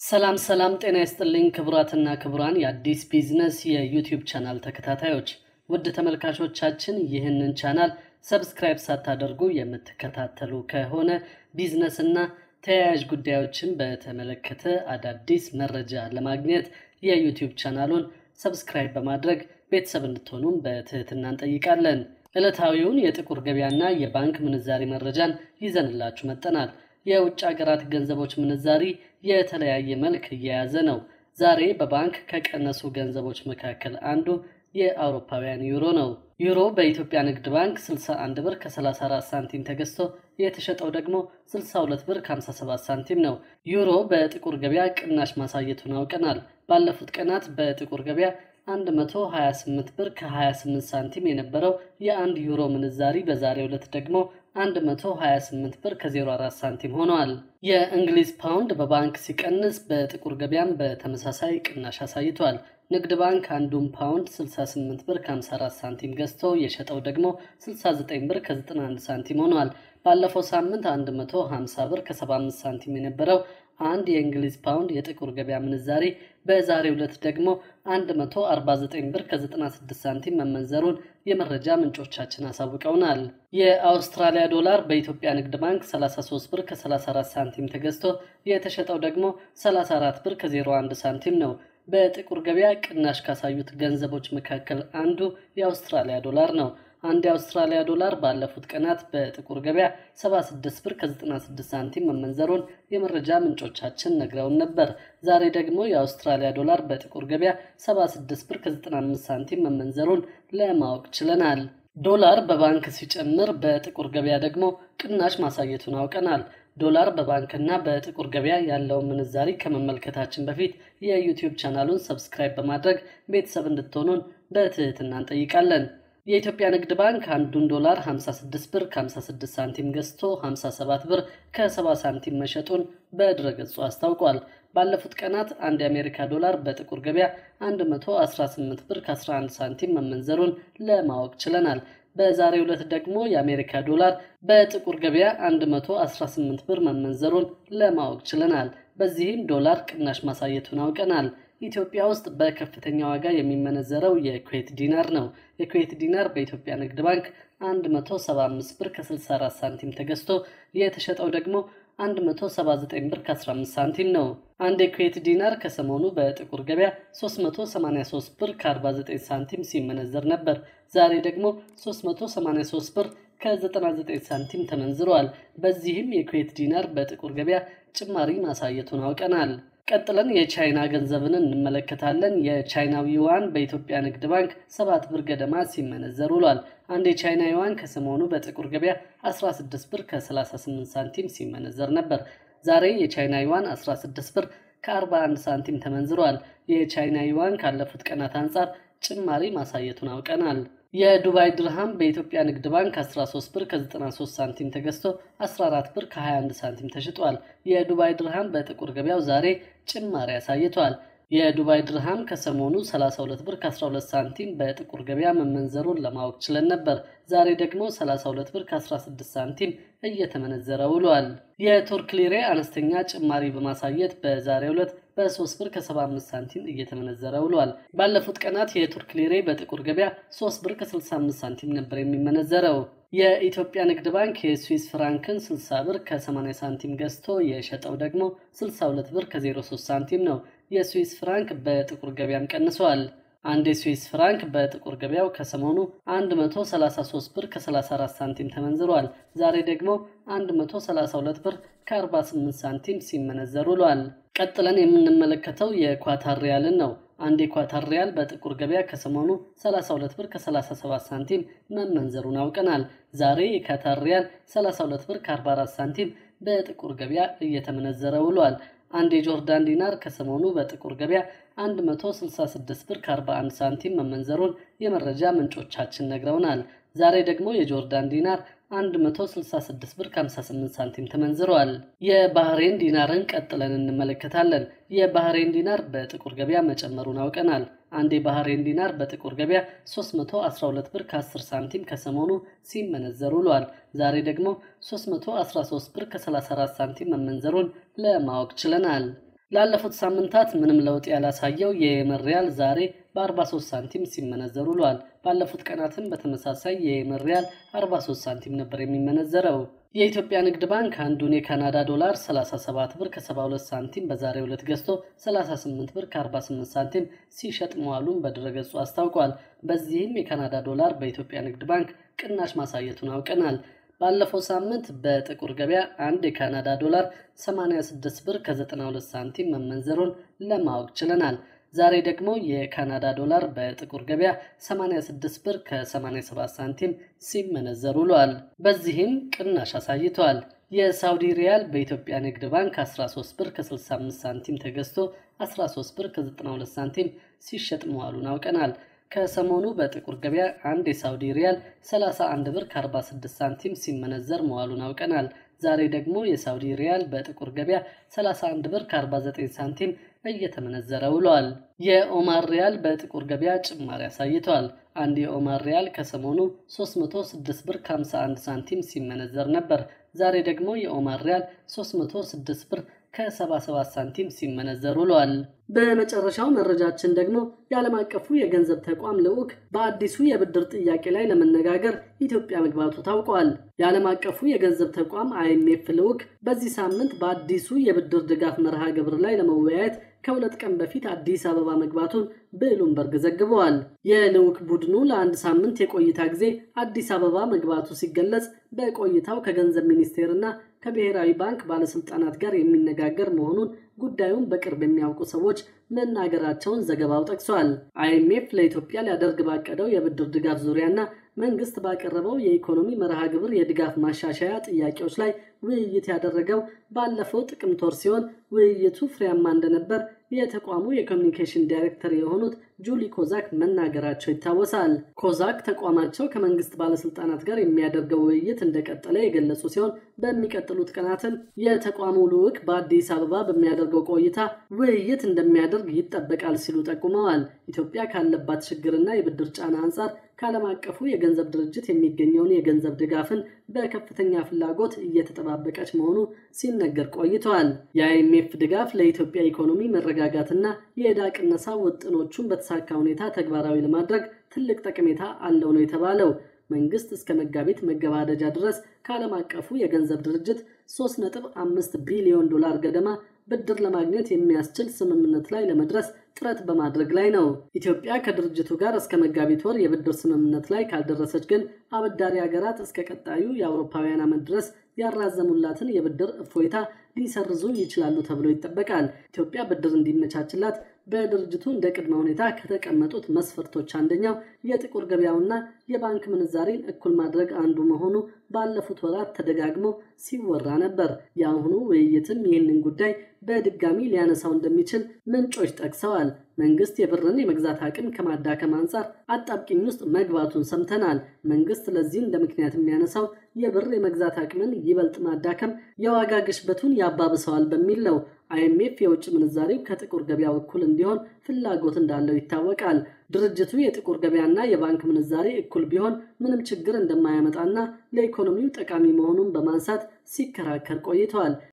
ሰላም ሰላም፣ ጤና ይስጥልኝ ክቡራትና ክቡራን የአዲስ ቢዝነስ የዩቲዩብ ቻናል ተከታታዮች፣ ውድ ተመልካቾቻችን ይህንን ቻናል ሰብስክራይብ ሳታደርጉ የምትከታተሉ ከሆነ ቢዝነስና ተያያዥ ጉዳዮችን በተመለከተ አዳዲስ መረጃ ለማግኘት የዩቲዩብ ቻናሉን ሰብስክራይብ በማድረግ ቤተሰብ እንድትሆኑም በትህትና እንጠይቃለን። ዕለታዊውን የጥቁር ገበያና የባንክ ምንዛሪ መረጃን ይዘንላችሁ መጠናል። የውጭ ሀገራት ገንዘቦች ምንዛሪ የተለያየ መልክ እየያዘ ነው። ዛሬ በባንክ ከቀነሱ ገንዘቦች መካከል አንዱ የአውሮፓውያን ዩሮ ነው። ዩሮ በኢትዮጵያ ንግድ ባንክ 61 ብር ከ34 ሳንቲም ተገዝቶ የተሸጠው ደግሞ 62 ብር ከ57 ሳንቲም ነው። ዩሮ በጥቁር ገበያ ቅናሽ ማሳየቱን አውቀናል። ባለፉት ቀናት በጥቁር ገበያ 128 ብር ከ28 ሳንቲም የነበረው የአንድ ዩሮ ምንዛሪ በዛሬው ዕለት ደግሞ 128 ብር ከ04 ሳንቲም ሆኗል። የእንግሊዝ ፓውንድ በባንክ ሲቀንስ በጥቁር ገበያም በተመሳሳይ ቅናሽ አሳይቷል። ንግድ ባንክ አንዱን ፓውንድ 68 ብር ከ54 ሳንቲም ገዝቶ የሸጠው ደግሞ 69 ብር ከ91 ሳንቲም ሆኗል። ባለፈው ሳምንት 150 ብር ከ75 ሳንቲም የነበረው አንድ የእንግሊዝ ፓውንድ የጥቁር ገበያ ምንዛሪ በዛሬው ዕለት ደግሞ 149 ብር ከ96 ሳንቲም መመንዘሩን የመረጃ ምንጮቻችን አሳውቀውናል። የአውስትራሊያ ዶላር በኢትዮጵያ ንግድ ባንክ 33 ብር ከ34 ሳንቲም ተገዝቶ የተሸጠው ደግሞ 34 ብር ከ01 ሳንቲም ነው። በጥቁር ገበያ ቅናሽ ካሳዩት ገንዘቦች መካከል አንዱ የአውስትራሊያ ዶላር ነው። አንድ የአውስትራሊያ ዶላር ባለፉት ቀናት በጥቁር ገበያ 76 ብር ከ96 ሳንቲም መመንዘሩን የመረጃ ምንጮቻችን ነግረውን ነበር። ዛሬ ደግሞ የአውስትራሊያ ዶላር በጥቁር ገበያ 76 ብር ከ95 ሳንቲም መመንዘሩን ለማወቅ ችለናል። ዶላር በባንክ ሲጨምር በጥቁር ገበያ ደግሞ ቅናሽ ማሳየቱን አውቀናል። ዶላር በባንክና በጥቁር ገበያ ያለውን ምንዛሪ ከመመልከታችን በፊት የዩቲዩብ ቻናሉን ሰብስክራይብ በማድረግ ቤተሰብ እንድትሆኑን በትህትና እንጠይቃለን። የኢትዮጵያ ንግድ ባንክ አንዱን ዶላር 56 ብር ከ56 ሳንቲም ገዝቶ 57 ብር ከ70 ሳንቲም መሸጡን በድረገጹ አስታውቋል። ባለፉት ቀናት አንድ የአሜሪካ ዶላር በጥቁር ገበያ 118 ብር ከ11 ሳንቲም መመንዘሩን ለማወቅ ችለናል። በዛሬው ዕለት ደግሞ የአሜሪካ ዶላር በጥቁር ገበያ 118 ብር መመንዘሩን ለማወቅ ችለናል። በዚህም ዶላር ቅናሽ ማሳየቱን አውቀናል። ኢትዮጵያ ውስጥ በከፍተኛ ዋጋ የሚመነዘረው የኩዌት ዲናር ነው። የኩዌት ዲናር በኢትዮጵያ ንግድ ባንክ 175 ብር ከ64 ሳንቲም ተገዝቶ የተሸጠው ደግሞ 179 ብር ከ15 ሳንቲም ነው። አንድ የኩዌት ዲናር ከሰሞኑ በጥቁር ገበያ 383 ብር ከ49 ሳንቲም ሲመነዘር ነበር። ዛሬ ደግሞ 383 ብር ከ99 ሳንቲም ተመንዝረዋል። በዚህም የኩዌት ዲናር በጥቁር ገበያ ጭማሪ ማሳየቱን አውቀናል። ቀጥለን የቻይና ገንዘብን እንመለከታለን። የቻይናው ዩዋን በኢትዮጵያ ንግድ ባንክ ሰባት ብር ገደማ ሲመነዘር ውሏል። አንድ የቻይና ዩዋን ከሰሞኑ በጥቁር ገበያ 16 ብር ከ38 ሳንቲም ሲመነዘር ነበር። ዛሬ የቻይና ዩዋን 16 ብር ከ41 ሳንቲም ተመንዝሯል። የቻይና ዩዋን ካለፉት ቀናት አንጻር ጭማሪ ማሳየቱን አውቀናል። የዱባይ ድርሃም በኢትዮጵያ ንግድ ባንክ 13 ብር ከ93 ሳንቲም ተገዝቶ 14 ብር ከ21 ሳንቲም ተሽጧል። የዱባይ ድርሃም በጥቁር ገበያው ዛሬ ጭማሪ አሳይቷል። የዱባይ ድርሃም ከሰሞኑ 32 ብር ከ12 ሳንቲም በጥቁር ገበያ መመንዘሩን ለማወቅ ችለን ነበር። ዛሬ ደግሞ 32 ብር ከ16 ሳንቲም እየተመነዘረ ውሏል። የቱርክ ሊሬ አነስተኛ ጭማሪ በማሳየት በዛሬው ዕለት በ3 ብር ከ75 ሳንቲም እየተመነዘረ ውሏል። ባለፉት ቀናት የቱርክ ሊሬ በጥቁር ገበያ 3 ብር ከ65 ሳንቲም ነበር የሚመነዘረው። የኢትዮጵያ ንግድ ባንክ የስዊስ ፍራንክን 60 ብር ከ80 ሳንቲም ገዝቶ የሸጠው ደግሞ 62 ብር ከ03 ሳንቲም ነው። የስዊስ ፍራንክ በጥቁር ገበያም ቀንሰዋል። አንድ የስዊስ ፍራንክ በጥቁር ገበያው ከሰሞኑ 133 ብር ከ34 ሳንቲም ተመንዝሯል። ዛሬ ደግሞ 132 ብር ከ48 ሳንቲም ሲመነዘር ውሏል። ቀጥለን የምንመለከተው የኳታር ሪያልን ነው። አንድ የኳታር ሪያል በጥቁር ገበያ ከሰሞኑ 32 ብር ከ37 ሳንቲም መመንዘሩን አውቀናል። ዛሬ የኳታር ሪያል 32 ብር ከ44 ሳንቲም በጥቁር ገበያ እየተመነዘረ ውሏል። አንድ የጆርዳን ዲናር ከሰሞኑ በጥቁር ገበያ 166 ብር ከ41 ሳንቲም መመንዘሩን የመረጃ ምንጮቻችን ነግረውናል። ዛሬ ደግሞ የጆርዳን ዲናር 166 ብር ከ58 ሳንቲም ተመንዝረዋል። የባህሬን ዲናርን ቀጥለን እንመለከታለን። የባህሬን ዲናር በጥቁር ገበያ መጨመሩን አውቀናል። አንድ የባህሬን ዲናር በጥቁር ገበያ 312 ብር ከ10 ሳንቲም ከሰሞኑ ሲመነዘር ውሏል። ዛሬ ደግሞ 313 ብር ከ34 ሳንቲም መመንዘሩን ለማወቅ ችለናል። ላለፉት ሳምንታት ምንም ለውጥ ያላሳየው የየመን ሪያል ዛሬ በ43 ሳንቲም ሲመነዘር ውሏል። ባለፉት ቀናትም በተመሳሳይ የየመን ሪያል 43 ሳንቲም ነበር የሚመነዘረው። የኢትዮጵያ ንግድ ባንክ አንዱን የካናዳ ዶላር 37 ብር ከ72 ሳንቲም በዛሬው ዕለት ገዝቶ 38 ብር ከ48 ሳንቲም ሲሸጥ መዋሉን በድረገጹ አስታውቋል። በዚህም የካናዳ ዶላር በኢትዮጵያ ንግድ ባንክ ቅናሽ ማሳየቱን አውቀናል። ባለፈው ሳምንት በጥቁር ገበያ አንድ የካናዳ ዶላር 86 ብር ከ92 ሳንቲም መመንዘሩን ለማወቅ ችለናል። ዛሬ ደግሞ የካናዳ ዶላር በጥቁር ገበያ 86 ብር ከ87 ሳንቲም ሲመነዘር ውሏል። በዚህም ቅናሽ አሳይቷል። የሳውዲ ሪያል በኢትዮጵያ ንግድ ባንክ 13 ብር ከ65 ሳንቲም ተገዝቶ 13 ብር ከ92 ሳንቲም ሲሸጥ መዋሉን አውቀናል። ከሰሞኑ በጥቁር ገበያ አንድ የሳውዲ ሪያል 31 ብር ከ46 ሳንቲም ሲመነዘር መዋሉን አውቀናል። ዛሬ ደግሞ የሳውዲ ሪያል በጥቁር ገበያ 31 ብር ከ49 ሳንቲም እየተመነዘረ ውሏል። የኦማር ሪያል በጥቁር ገበያ ጭማሪ አሳይቷል። አንድ የኦማር ሪያል ከሰሞኑ 306 ብር ከ51 ሳንቲም ሲመነዘር ነበር። ዛሬ ደግሞ የኦማር ሪያል 306 ብር ከ77 ሳንቲም ሲመነዘር ውሏል። በመጨረሻው መረጃችን ደግሞ የዓለም አቀፉ የገንዘብ ተቋም ልዑክ በአዲሱ የብድር ጥያቄ ላይ ለመነጋገር ኢትዮጵያ መግባቱ ታውቋል። የዓለም አቀፉ የገንዘብ ተቋም አይኤምኤፍ ልዑክ በዚህ ሳምንት በአዲሱ የብድር ድጋፍ መርሃ ግብር ላይ ለመወያየት ከሁለት ቀን በፊት አዲስ አበባ መግባቱን ብሉምበርግ ዘግበዋል። የልዑክ ቡድኑ ለአንድ ሳምንት የቆይታ ጊዜ አዲስ አበባ መግባቱ ሲገለጽ በቆይታው ከገንዘብ ሚኒስቴርና ከብሔራዊ ባንክ ባለስልጣናት ጋር የሚነጋገር መሆኑን ጉዳዩን በቅርብ የሚያውቁ ሰዎች መናገራቸውን ዘገባው ጠቅሷል። አይኤምኤፍ ለኢትዮጵያ ሊያደርግ ባቀደው የብድር ድጋፍ ዙሪያና መንግስት ባቀረበው የኢኮኖሚ መርሃ ግብር የድጋፍ ማሻሻያ ጥያቄዎች ላይ ውይይት ያደረገው ባለፈው ጥቅምት ወር ሲሆን ውይይቱ ፍሬያማ እንደነበር የተቋሙ የኮሚኒኬሽን ዳይሬክተር የሆኑት ጁሊ ኮዛክ መናገራቸው ይታወሳል። ኮዛክ ተቋማቸው ከመንግስት ባለስልጣናት ጋር የሚያደርገው ውይይት እንደቀጠለ የገለጹ ሲሆን በሚቀጥሉት ቀናትም የተቋሙ ልዑክ በአዲስ አበባ በሚያደርገው ቆይታ ውይይት እንደሚያደርግ ይጠበቃል ሲሉ ጠቁመዋል። ኢትዮጵያ ካለባት ችግርና የብድር ጫና አንጻር ከዓለም አቀፉ የገንዘብ ድርጅት የሚገኘውን የገንዘብ ድጋፍን በከፍተኛ ፍላጎት እየተጠባበቀች መሆኑ ሲነገር ቆይተዋል። የአይኤምኤፍ ድጋፍ ለኢትዮጵያ ኢኮኖሚ መረጋጋትና የዕዳ ቅነሳ ውጥኖቹን በተሳካ ሁኔታ ተግባራዊ ለማድረግ ትልቅ ጠቀሜታ አለው ነው የተባለው። መንግስት እስከ መጋቢት መገባደጃ ድረስ ከዓለም አቀፉ የገንዘብ ድርጅት 3.5 ቢሊዮን ዶላር ገደማ ብድር ለማግኘት የሚያስችል ስምምነት ላይ ለመድረስ ጥረት በማድረግ ላይ ነው። ኢትዮጵያ ከድርጅቱ ጋር እስከ መጋቢት ወር የብድር ስምምነት ላይ ካልደረሰች ግን አበዳሪ ሀገራት እስከ ቀጣዩ የአውሮፓውያን ዓመት ድረስ ያራዘሙላትን የብድር እፎይታ ሊሰርዙ ይችላሉ ተብሎ ይጠበቃል። ኢትዮጵያ ብድር እንዲመቻችላት በድርጅቱ እንደ ቅድመ ሁኔታ ከተቀመጡት መስፈርቶች አንደኛው የጥቁር ገበያውና የባንክ ምንዛሬን እኩል ማድረግ አንዱ መሆኑ ባለፉት ወራት ተደጋግሞ ሲወራ ነበር። የአሁኑ ውይይትም ይህንን ጉዳይ በድጋሚ ሊያነሳው እንደሚችል ምንጮች ጠቅሰዋል። መንግስት የብርን የመግዛት አቅም ከማዳከም አንጻር አጣብቂኝ ውስጥ መግባቱን ሰምተናል። መንግስት ለዚህ እንደ ምክንያት የሚያነሳው የብር የመግዛት አቅምን ይበልጥ ማዳከም የዋጋ ግሽበቱን ያባብሰዋል በሚል ነው። አይኤምኤፍ የውጭ ምንዛሬው ከጥቁር ገበያው እኩል እንዲሆን ፍላጎት እንዳለው ይታወቃል። ድርጅቱ የጥቁር ገበያና የባንክ ምንዛሬ እኩል ቢሆን ምንም ችግር እንደማያመጣና ለኢኮኖሚው ጠቃሚ መሆኑን በማንሳት ሲከራከር ቆይተዋል።